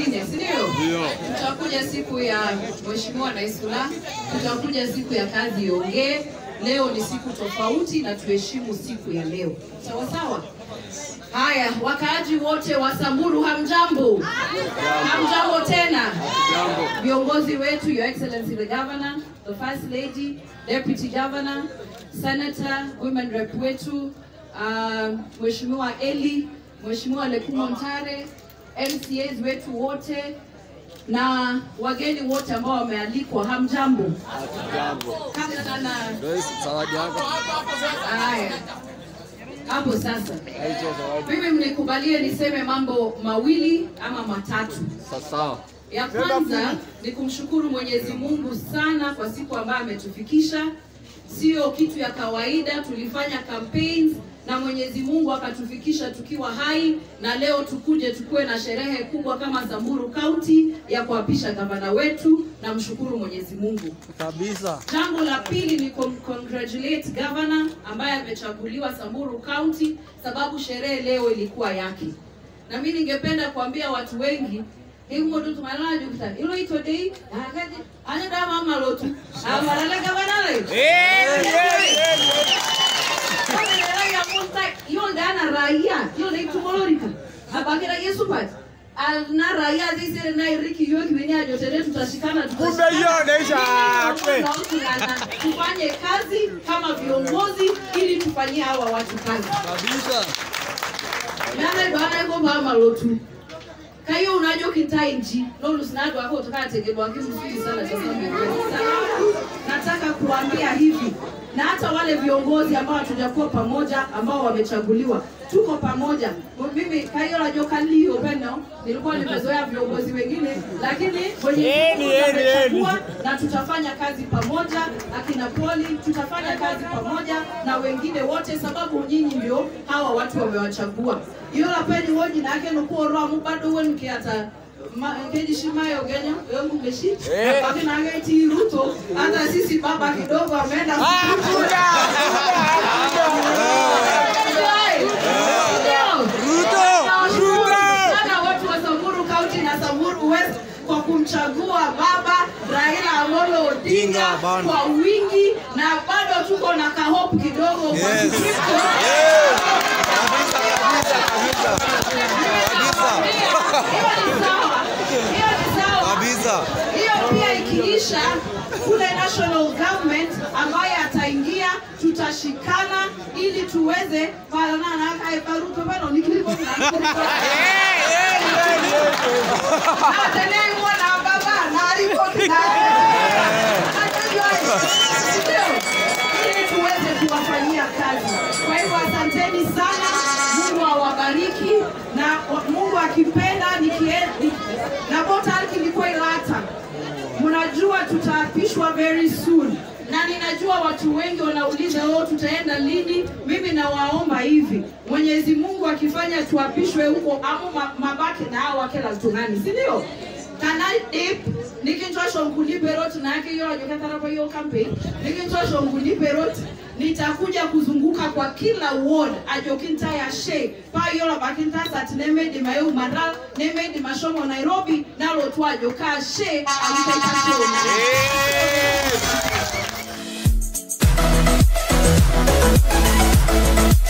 nyingine, si ndio? Tutakuja siku ya Mheshimiwa Naisula, tutakuja siku ya kazi iongee. Leo ni siku tofauti na tuheshimu siku ya leo, sawa sawa. Haya, wakaaji wote wa Samburu, hamjambo? Hamjambo tena. Viongozi wetu, Your Excellency the Governor, the First Lady, Deputy Governor, Senator, Women Rep wetu, uh, Mheshimiwa Eli, Mheshimiwa Lekumo Ntare, MCAs wetu wote na wageni wote ambao wamealikwa, hamjambo? Kama sana Zawadi yako. haya hapo sasa. Mimi mnikubalie niseme mambo mawili ama matatu. Sawa. Ya kwanza ni kumshukuru Mwenyezi Mungu sana kwa siku ambayo ametufikisha. Sio kitu ya kawaida, tulifanya campaigns na Mwenyezi Mungu akatufikisha tukiwa hai, na leo tukuje tukuwe na sherehe kubwa kama Samburu County ya kuapisha gavana wetu. Namshukuru Mwenyezi Mungu. Kabisa. Jambo la pili ni kum congratulate governor ambaye amechaguliwa Samburu County, sababu sherehe leo ilikuwa yake, na mimi ningependa kuambia watu wengi imodu tumalala jukuta ilo ito dei akaje anya da mama lotu amarala gavana le hiyo ndana raia hiyo ni tumolorika abakira Yesu pat na raia zisire na iriki yoki wenye ajotere tutashikana Kumbe hiyo inaisha. tufanye kazi kama viongozi ili tufanyie hawa watu kazi Kabisa. nane bwana iko mama lotu kayo unajo kitainji nolusinado wako utakategelwa kisufiri sana cha Sababu nataka kuambia hivi na hata wale viongozi ambao hatujakuwa pamoja ambao wamechaguliwa tuko pamoja mimi kayo najua kalio peno nilikuwa nimezoea viongozi wengine lakini mwenye Eni, eni, amechagua na tutafanya kazi pamoja akina poli tutafanya kazi pamoja na wengine wote sababu nyinyi ndio hawa watu wamewachagua iyo lapeni wonyi nake nukuorwamu bado wenkiata kejishimayo genya yongu geshi Eh. akinageti ruto hata sisi baba kidogo ameenda sana watu wa Samburu County na Samburu West kwa kumchagua baba Raila Amolo Odinga Odinga, bana. kwa wingi, na bado tuko na kahope kidogo kwa Yes. Kikristo. Hiyo ni sawa, hiyo ni sawa. Kabisa. Hiyo pia ikiisha kule national government ambaye ataingia, tutashikana ili tuweze palanana kae paruto bano nikilipo atenengwa na baba na ripoti na ili tuweze kuwafanyia kazi. Kwa hivyo asanteni sana, Mungu awabariki na wa- Mungu akipenda nikie- na botalki ilikuwa ilata mnajua tutaapishwa very soon na ninajua watu wengi wanauliza oh, tutaenda lini mimi nawaomba hivi mwenyezi mungu akifanya tuapishwe huko amo ma- mabake na hao wakela tungani si ndio kanadip nikinchosho nkuliperot nake iyo ajokatarapo hiyo campaign nikinchosho nkuliperot nitakuja kuzunguka kwa kila ward ajokinta ya she payola bakinta satinemedi mayo madal nemedi mashomo nairobi nalo twajo ka she alikaita she